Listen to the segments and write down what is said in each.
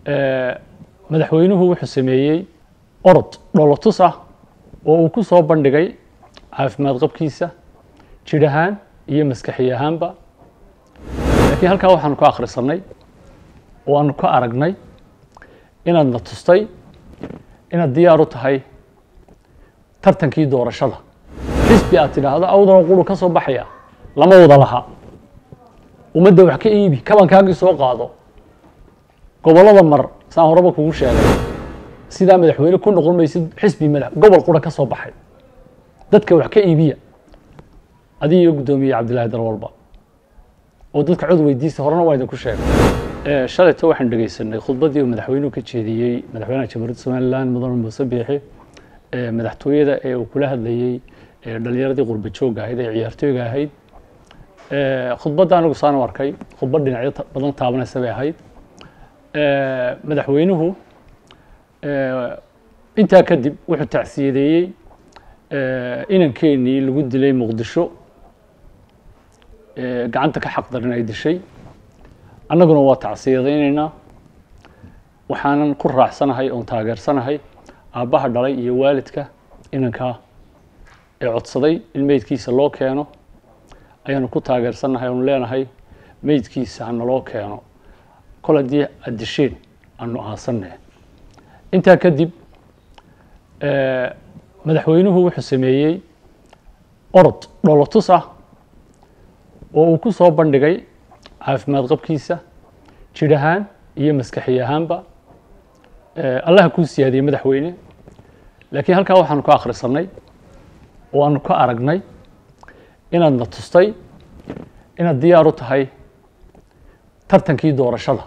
madaxweynuhu wuxuu sameeyey orod dholotus ah oo uu ku soo bandhigay caafimaad qabkiisa jidh ahaan iyo maskaxi ahaanba laakiin halkaa waxaanu ka akhrisanay oo aanu ka aragnay inaad na tustay inaad diyaar u tahay tartankii doorashada xisbi aad tidhaahdo awdana quru ka soo baxaya lama wada laha ummadda wax ka iibi kabankaagii soo qaado gobollada mar saan horeba kugu sheegay sidaa madaxweyne ku noqon maysid xisbi madax gobol qura ka soo baxay dadka wax ka iibiya adiga iyo guddoomiye cabdillahi dalwalba oo dadka cod weydiista horena waa idinku sheegay shalayto waxaan dhegeysanay khudbaddii uu madaxweynuhu ka jeediyey madaxweynaha jamhuuriyadda somalilan mudane muuse biixi madaxtooyada ee uu kula hadlayey dhalinyaradii qurba joogga ahayd ee ciyaartooyga ahayd khudbadda anigu saan u arkay khudbad dhinacyo badan taabanaysa bay ahayd madaxweynuhu intaa kadib wuxuu tacsiyadeeyey inankeenii lagu dilay muqdisho gacanta ka xaq darin ay dishay annaguna waa tacsiyadaynaynaa waxaanan ku raacsanahay oon taageersanahay aabbaha dhalay iyo waalidka inankaa ee codsaday in meydkiisa loo keeno ayaanu ku taageersannahay oonu leenahay meydkiisa hanaloo keeno kol haddii aad disheen aanu aasanne intaa kadib madaxweynuhu wuxuu sameeyey orod dholotus ah oo uu ku soo bandhigay caafimaad qabkiisa jidh ahaan iyo maskaxi ahaanba allaha kuu siyaadiyey madaxweyne laakiin halkaa waxaanu ka akhrisanay oo aanu ka aragnay inaad na tustay inaad diyaar u tahay tartankii doorashada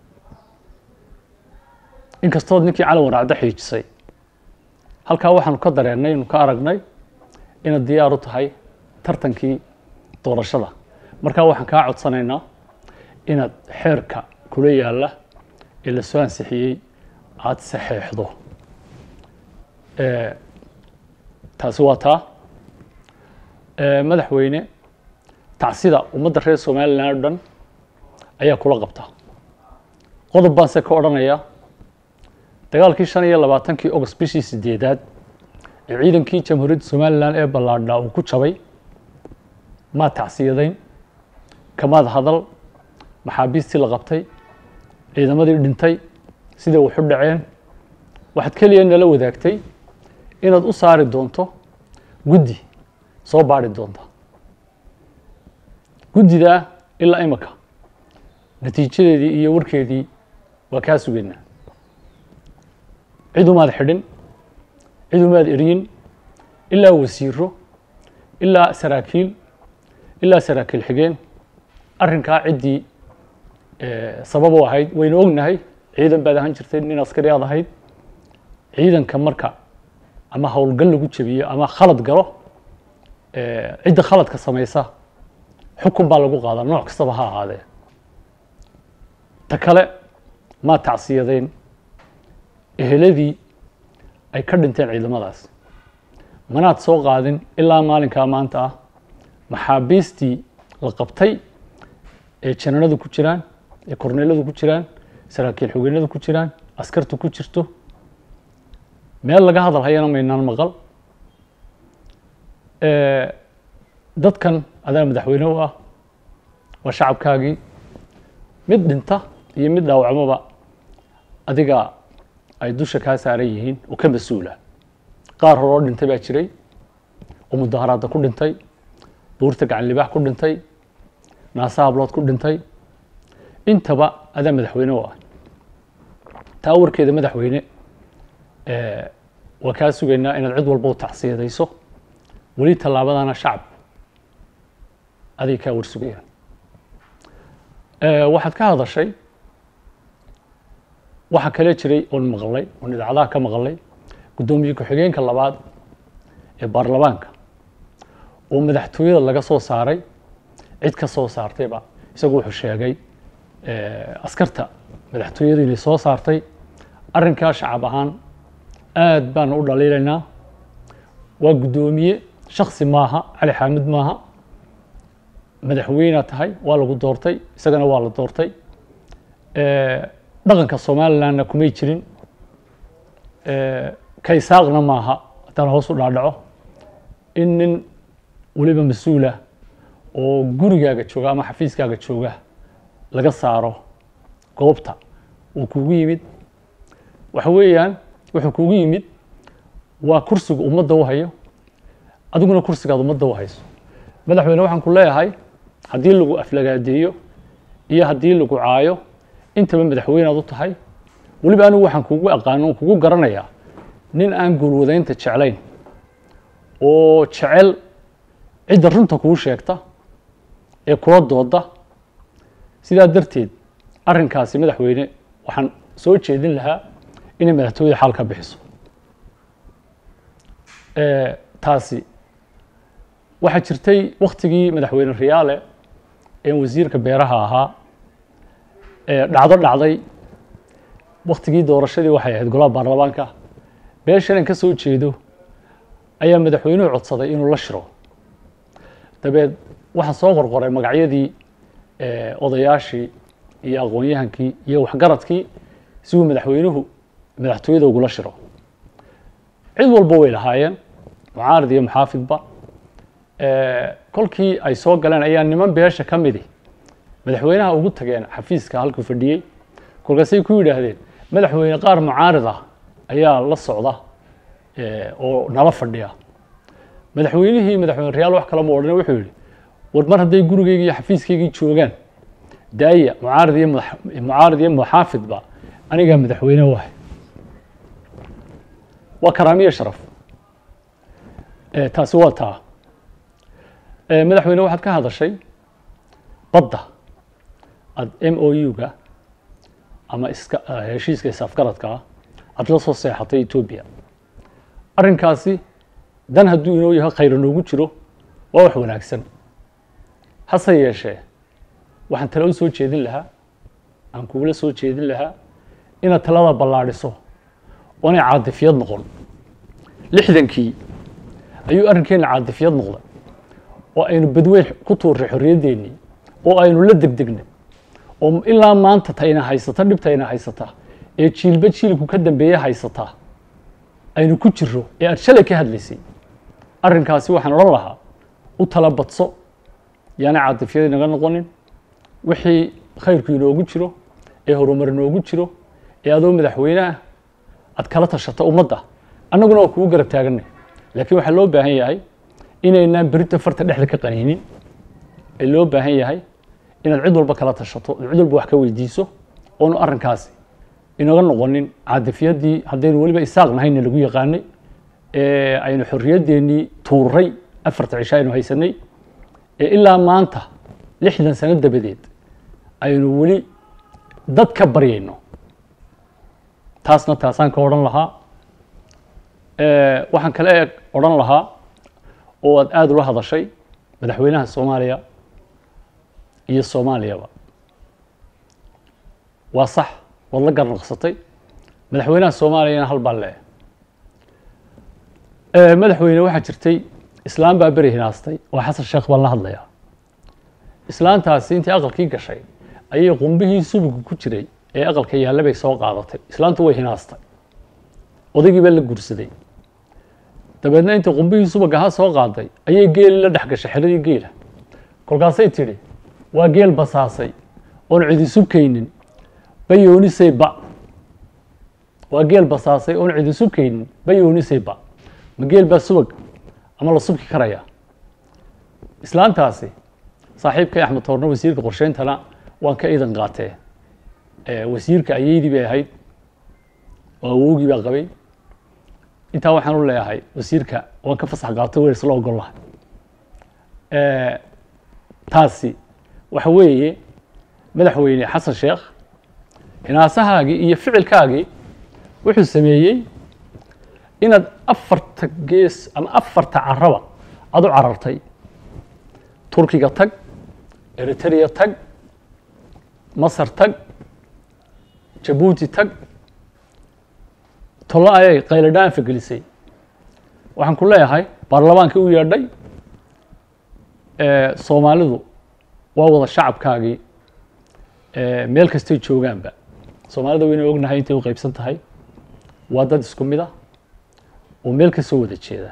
inkastood ninkii calan waraacdo xiijisay halkaa waxaanu ka dareennay inu ka aragnay inaad diyaar u tahay tartankii doorashada markaa waxaan kaa codsanaynaa inaad xeerka kula yaalla ee la soo ansixiyey aada saxeexdo taasi waa taa madaxweyne tacsida ummadda reer somalilan o dhan ayaa kula qabta qodob baan se ka odhanayaa dagaalkii shan iyo labaatankii ogost bishii sideedaad ee ciidankii jamhuuriyadda somalilan ee ballaadhaa uu ku jabay maad tacsiyadayn kamaad hadal maxaabiistii la qabtay ciidamadii dhintay siday waxu dhaceen waxaad keliya nala wadaagtay inaad u saari doonto guddi soo baari doonta guddidaa ilaa imika natiijadeedii iyo warkeedii waa kaa sugaynaa cid umaad xidhin cid umaad eryin ilaa wasiiro ilaa saraakiil ilaa saraakiil xigeen arrinkaa ciddii sabab u ahayd waynu ognahay ciidan baad ahaan jirtay nin askari aad ahayd ciidanka marka ama howlgal lagu jebiyo ama khalad galo cidda khaladka samaysa xukun baa lagu qaadaa nooc kastaba ha ahaadee ta kale maa tacsiyadeen eheladii ay ka dhinteen ciidamadaas manaad soo qaadin ilaa maalinkaa maanta ah maxaabiistii la qabtay ee jananadu ku jiraan ee korneeladu ku jiraan saraakiil xogeynadu ku jiraan askartu ku jirto meel laga hadal hayana maynaan maqal dadkan adaa madaxweyne u ah waa shacabkaagii mid dhinta iyo mid dhaawacmoba adiga ay dusha kaa saaran yihiin oo ka mas-uula qaar hore oo dhintay baa jiray oo mudaharaadda ku dhintay buurta gacan libaax ku dhintay naasa hablood ku dhintay intaba adaa madaxweyne u ah taa warkeeda madaxweyne waa kaa sugaynaa inaad cid walba u tacsiyadayso weli tallaabadana shacab aday kaa war sugayaan waxaad ka hadashay waxaa kale jiray oon maqlay oon idaacadaha ka maqlay guddoomiye ku-xigeenka labaad ee baarlamaanka oo madaxtooyada laga soo saaray cid ka soo saartayba isagu wuxuu sheegay askarta madaxtooyadu inay soo saartay arrinkaa shacab ahaan aada baanu u dhaliilaynaa waa guddoomiye shaksi maaha cali xaamid maaha madaxweynea tahay waa lagu doortay isagana waa la doortay dhaqanka somalilandna kumay jirin kaysaaqna maaha haddaan hoos u dhaadhaco in nin weliba mas-uula oo gurigaaga jooga ama xafiiskaaga jooga laga saaro goobta uu kugu yimid waxa weeyaan wuxuu kugu yimid waa kursiga ummadda u hayo adiguna kursigaad ummadda u hayso madaxweyne waxaan ku leeyahay haddii lagu aflagaadeeyo iyo haddii lagu caayo intaba madaxweynead u tahay weliba anigu waxaan kugu aqaano kugu garanayaa nin aan guulwadaynta jeclayn oo jecel cidda runta kuu sheegta ee kula dooda sidaa darteed arrinkaasi madaxweyne waxaan soo jeedin lahaa inay madaxtooyada xaal ka bixiso taasi waxaa jirtay waktigii madaxweyne riyaale ee wasiirka beeraha ahaa dhacdo dhacday waktigii doorashadii waxay ahayd golaha baarlamaanka beeshan aan ka soo jeedo ayaa madaxweynuhu codsaday inuu la shiro dabeed waxaa soo qorqoray magacyadii odayaashii iyo aqoon-yahankii iyo waxgaradkii si uu madaxweynuhu madaxtooyada ugula shiro cid walba way lahaayeen mucaarid iyo muxaafidba kolkii ay soo galeen ayaa niman beesha ka midi madaxweynaha ugu tageen xafiiska halkuu fadhiyey kolkaasay ku yidhaahdeen madaxweyne qaar mucaarid ah ayaa la socda oo nala fadhiya madaxweynihii madaxweyne reyaal wax kala ma odhan wuxuu yihi war mar hadday gurigeygi iyo xafiiskaygii joogaan daaya mucaarid iyo mucaarid iyo muxaafidba anigaa madaxweyne wahay waa karaamiyo sharaf taasi waa taa madaxweyne waxaad ka hadashay badda aad m o u-ga ama iska heshiiska isaafgaradkaa aad la soo seexatay etoobiya arrinkaasi dan hadduu inoo yahay khayra noogu jiro waa wax wanaagsan hase yeeshee waxaan tala u soo jeedin lahaa aan kugula soo jeedin lahaa inaad talada ballaadhiso oonay caadifiyad noqon lixdankii ayuu arrinkeenna caadifiyad noqday oo aynu badweyn ku tuurray xorriyaddeenii oo aynu la degdegnay oo ilaa maanta tayna haysata dhibtayna haysata ee jiilba jiilku ka dambeeye haysataa aynu ku jiro ee aad shalay ka hadlaysay arrinkaasi waxaan odhan lahaa u tala badso yaana caadifyada inaga noqonin wixii khayrku inoogu jiro ee horumar inoogu jiro ee adoo madaxweyneah aad kala tashato ummadda annaguna waa kugu garab taaganay laakiin waxaa loo baahan yahay inaynaan berita farta dhexda ka qaniinin ee loo baahan yahay inaad cid walba kala tashato cid walba wax ka weydiiso oonu arrinkaasi inaga noqonin caadifyaddii haddaynu weliba isaaq nahayna lagu yaqaanay ee aynu xorriyaddeenii tuuray afarta cisho aynu haysanay ee ilaa maanta lixdan sano dabadeed aynu weli dad ka baryayno taasna taasaan ka odhan lahaa waxaan kale eeg odhan lahaa oo aad aada ula hadashay madaxweynaha soomaaliya iyo soomaaliyaba waa sax waad la garnaqsatay madaxweynaha soomaaliyana hal baa lee madaxweyne waxaa jirtay islaam baa beri hinaastay oo xasan sheekh baan la hadlayaa islaantaasi intii aqalkii gashay ayay qumbihii subuga ku jiray ee aqalka yaalla bay soo qaadatay islaantu way hinaastay odaygii baa la guursaday dabeedna intii qumbihii subaga ha soo qaaday ayay geeli la dhex gashay xeradii geela kolkaasay tidhi waa geel basaasay oon cidi subkaynin bayoonisay ba waa geel basaasay oon cidi subkaynin bayoonisay ba ma geel baa subag ama la subki karaya islaantaasi saaxiibkay axmed toorno wasiirka qorsheyntana waan ka idan qaatee wasiirka ayeydii bay ahayd oo awowgii baa qabay intaa waxaan u leeyahay wasiirka waan ka fasax qaatay wer isla ogol lahay taasi waxa weeye madaxweyne xasan sheekh hinaasahaagii iyo ficilkaagii wuxuu sameeyey inaad afarta gees ama afarta caraba aada u carartay turkiga tag eritrea tag masar tag jabuuti tag tollo ayay qayladhaanfa gelisay waxaan ku leeyahay baarlamaankii u yeedhay soomaalidu waa wada shacabkaagii meel kastay joogaanba soomaalida wayna ognahay intay u qeybsan tahay waa dad isku mid ah oo meel ka soo wada jeeda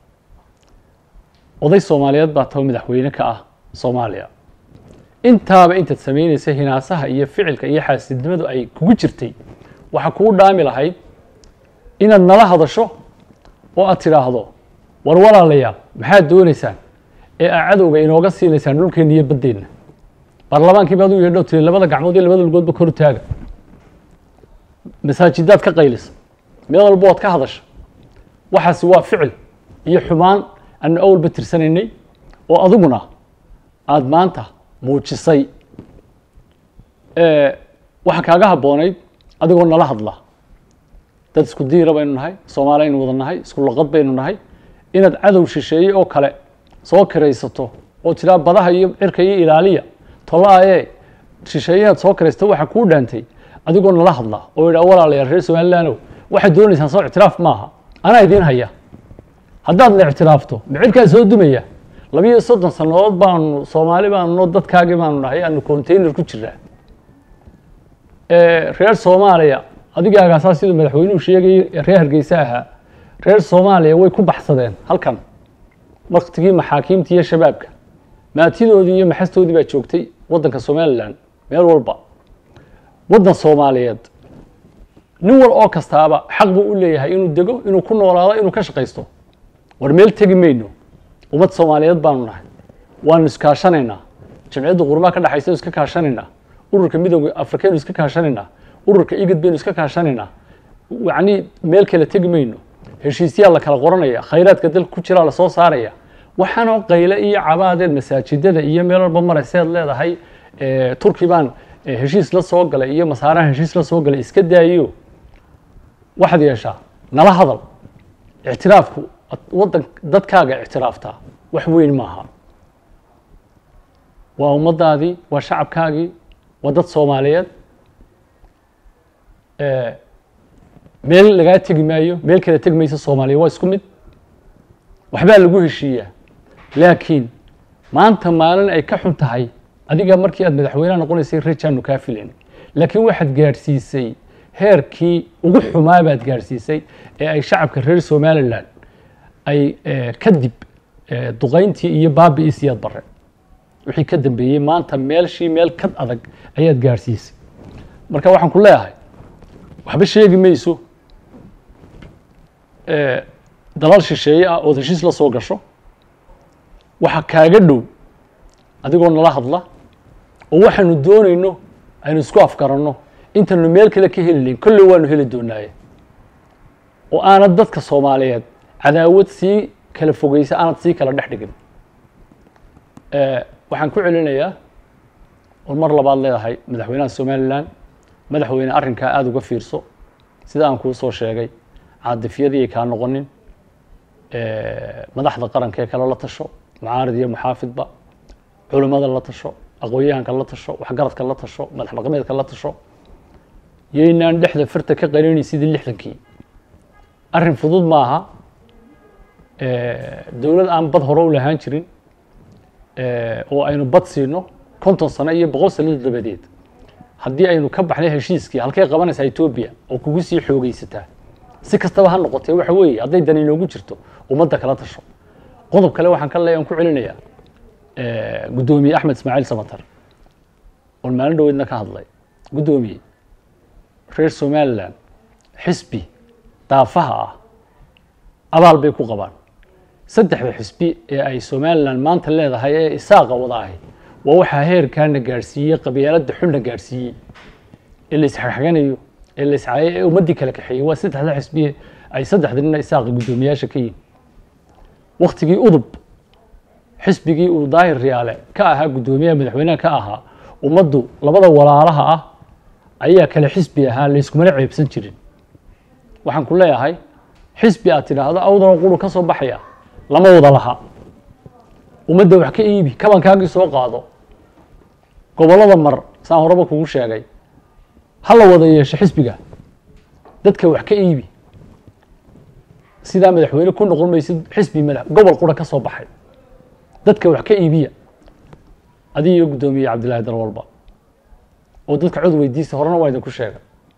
oday soomaaliyeed baa taba madaxweyne ka ah soomaaliya intaaba intaad samaynaysa hinaasaha iyo ficilka iyo xaasidnimadu ay kugu jirtay waxaa kugu dhaami lahayd inaad nala hadasho oo aad tidhaahdo war walaalayaal maxaad doonaysaan ee aa cadowga inooga siinaysaan dhulkeenna iyo baddeenna baarlamaankii baad u yeedho tiri labada gacmood iyo labada lugoodba kor taaga masaajidaad ka qaylisa meel walba waad ka hadasha waxaasi waa ficil iyo xumaan aanu awalba tirsanaynay oo adiguna aada maanta muujisay waxa kaaga habboonayd adigoo nala hadla dad isku diira baynu nahay soomaali aynu wada nahay isku laqad baynu nahay inaad cadow shisheeye oo kale soo kiraysato oo tiraa badaha iyo cirka iyo ilaaliya tolaaye shisheeyahaad soo kiraysato waxaa kuu dhaantay adigoo nala hadla oo yidhaa walaalayaal reer somalilaanow waxaad doonaysaan soo ictiraaf maaha anaa idiin haya haddaad la ictiraafto micirkaa soo dumaya labiyo soddon sannadood baanu soomaali baanu dadkaagii baanu nahay aanu container ku jiraa reer soomaaliya adigaagaasaa siduu madaxweynuhu sheegayay reer hargeysa ahaa reer soomaaliya way ku baxsadeen halkan waktigii maxaakiimta iyo shabaabka maatidoodii iyo maxastoodii baa joogtay waddanka somalilan meel walba waddan soomaaliyeed nin wal oo kastaaba xaq buu u leeyahay inuu dego inuu ku noolaado inuu ka shaqaysto war meel tegi mayno ummad soomaaliyeed baanu nahay waanu iskaashanaynaa jamciyadda qurmaa ka dhexaysa iska kaashanaynaa ururka midooda afrikaynu iska kaashanaynaa ururka igad baynu iska kaashanaynaa yacnii meel kale tegi mayno heshiisyaa la kala qoranaya khayraadka dalka ku jiraa lasoo saaraya waxaanoo qayle iyo cabaadeed masaajidada iyo meel walba marayseed leedahay turki baan heshiis la soo galay iyo masaarahan heshiis la soo galay iska daayo waxaad yeeshaa nala hadal ictiraafku waddan dadkaaga ictiraaftaa wax weyn maaha waa ummaddaadii waa shacabkaagii waa dad soomaaliyeed meel lagaa tegi maayo meel kale tegi mayso soomaaliya waa isku mid waxbaa lagu heshiiyaa laakiin maanta maalin ay ka xun tahay adiga markii aad madaxweyneha noqonaysay rejaanu kaa filayn laakiin waxaad gaadhsiisay heerkii ugu xumaa baad gaadhsiisay ee ay shacabka reer somalilan ay kadib duqayntii iyo baabi'iisiyaad bare wixii ka dambeeyey maanta meelshii meel kad adag ayaad gaadhsiisay marka waxaan ku leeyahay waxba sheegi mayso dalal shisheeye ah ood heshiis la soo gasho waxa kaaga dhow adigoo nala hadla oo waxaanu doonayno aynu isku afgaranno intaynu meel kale ka heli layn kolley waanu heli doonaaye oo aanad dadka soomaaliyeed cadaawad sii kala fogeysa aanad sii kala dhex dhigin waxaan ku celinayaa oo mar labaad leedahay madaxweynaha somalilan madaxweyne arrinkaa aada uga fiirso sida aan kuu soo sheegay caadifyadii kaa noqonin madaxda qaranka ee kale la tasho mucaarid iyo muxaafidba culimmada la tasho aqoon-yahanka la tasho waxgaradka la tasho madax dhaqameedka la tasho yaynaan dhexda firta ka qalinay sidii lixdankii arrin fudud maaha dowlad aan bad hore u lahaan jirin oo aynu bad siino konton sano iyo boqol sano dabadeed haddii aynu ka baxnay heshiiskii halkay qabanaysaa etoobiya oo kugu sii xoogeysataa si kastaba ha noqotee waxa weeye hadday dan inoogu jirto ummadda kala tasho qodob kale waxaan ka leeya aan ku celinayaa guddoomiye axmed ismaaciil samatar oon maalin dhaweydna ka hadlay guddoomiye reer somalilan xisbi daafaha ah abaal bay ku qabaan saddexda xisbi ee ay somalilan maanta leedahay ee isaaqa wada ahi waa waxaa heerkaana gaadhsiiyey qabyaaladda xunna gaadhsiiyey ee la isxagxaganayo ee la iscaayay ee ummaddii kala kaxeeyey waa saddexda xisbiye ay saddexda nina isaaqa guddoomiyaasha ka yihin waktigii udub xisbigii uu daahir riyaale ka ahaa guddoomiyaha madaxweynaha ka ahaa ummaddu labada walaalaha ah ayaa kale xisbi ahaa layskumana ceebsan jirin waxaan ku leeyahay xisbi aad tidhaahdo awdana quru ka soo baxaya lama wada laha ummadda wax ka iibi kabankaagii soo qaado gobollada mar saan horeba kugu sheegay ha la wada yeesho xisbiga dadka wax ka iibi sidaa madaxweyne ku noqon maysid xisbi madax gobol qura ka soo baxay dadka wax ka iibiya adiga iyo guddoomiye cabdillahi dalwalba oo dadka cod weydiisa horena waa idinku sheegay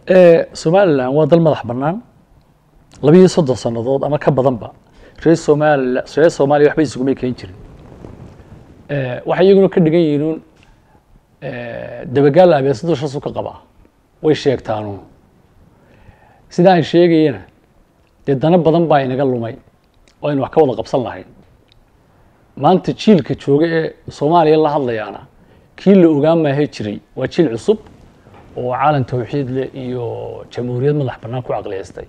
somalilan waa dal madax bannaan labiiyo soddon sannadood ama ka badanba reer somalia reer soomaaliya waxba isugumay keen jirin waxay iyaguna ka dhigan yihiin dabagaal abeesa dushaasu ka qabaa way sheegtaanuun sidaa ay sheegayena dee dana badan baa inaga lumay oo aynu wax ka wada qabsan lahayn maanta jiilka jooga ee soomaaliya la hadlayaana kii la ogaan maahe jiray waa jiil cusub oo caalan tawxiid leh iyo jamhuuriyad madax bannaan ku caqliyeystay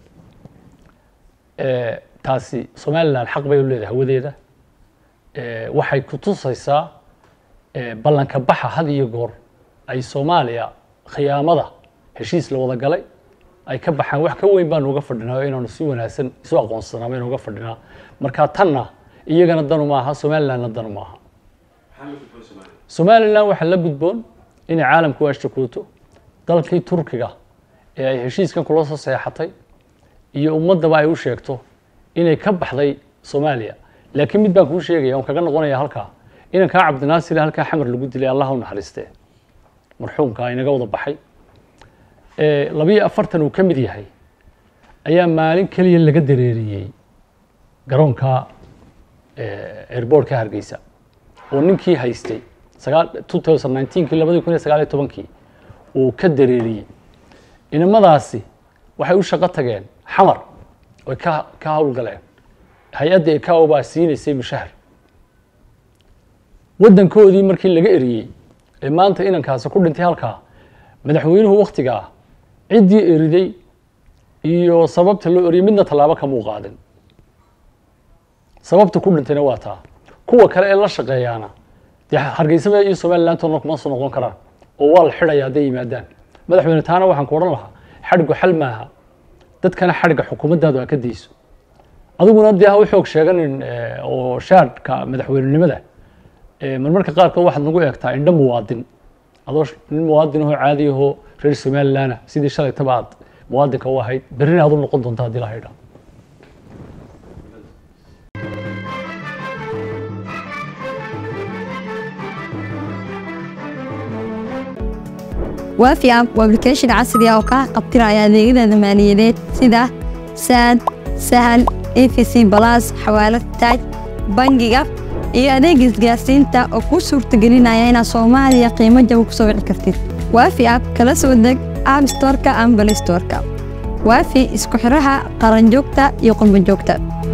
taasi somalilan xaq bay u leedahay hawadeeda waxay ku tusaysaa ballanka baxa had iyo goor ay soomaaliya khiyaamada heshiis la wada galay ay ka baxaan wax ka weyn baanu uga fadhinaa oo inaanu si wanaagsan isu aqoonsanaa baynu uga fadhinaa marka tanna iyagana danu maaha somalilandna danu maaha somalilan waxaa la gudboon inay caalamku ashtakuuto dalkii turkiga ee ay heshiiskan kula soo seexatay iyo ummaddaba ay u sheegto inay ka baxday soomaaliya laakiin mid baan kuu sheegaya on kaga noqonaya halkaa inankaa cabdinaasir halkaa xamar lagu dilay allah u naxariistee marxuumka inaga wada baxay labiyo afartan uu ka mid yahay ayaa maalin keliya laga dareeriyey garoonka airbortka hargeysa oo ninkii haystay sagaal two thousand nineteenkii labadii kun iyo sagaal iyo tobankii uu ka dareeriyey inamadaasi waxay u shaqo tageen xamar oy ka ka howlgaleen hay-adda ecao baa siinaysay mushahar waddankoodii markii laga eriyey ee maanta inankaasi ku dhintay halkaa madaxweynuhu waktigaa ciddii eriday iyo sababta loo eriyey midna tallaabo kamuu qaadin sababta ku dhintayna waa taa kuwa kale ee la shaqeeyaana dee hargeysaba iyo somalilantoodna kuma soo noqon karaan oo waa la xidhaya hadday yimaadaan madaxweyne taana waxaan ku odhan lahaa xadhigu xal maaha dadkana xadhigga xukuumaddaadu aa ka dayso adiguna dee ha u xoog sheeganin oo shaadhka madaxweynenimada marmarka qaarkood waxaad nagu eegtaa indho muwaadin adoo nin muwaadin ahoo caadi ahoo reer somalilanah sidii shalaytaba aad muwaadinka u ahayd berrina aad u noqon doonta haddii la haydhaa waafi app waa application casri ah oo kaa qabtiraya adeegyada maaliyadeed sida saad sahal efc balas xawaalad taaj bangiga iyo adeega isgaarsiinta oo kuu suurtagelinaya inaad soomaaliya qiimo jaba ku soo wici kartid waafi app kala soo deg app storeka ama balay storeka waafi isku xiraha qaranjoogta iyo qurbanjoogta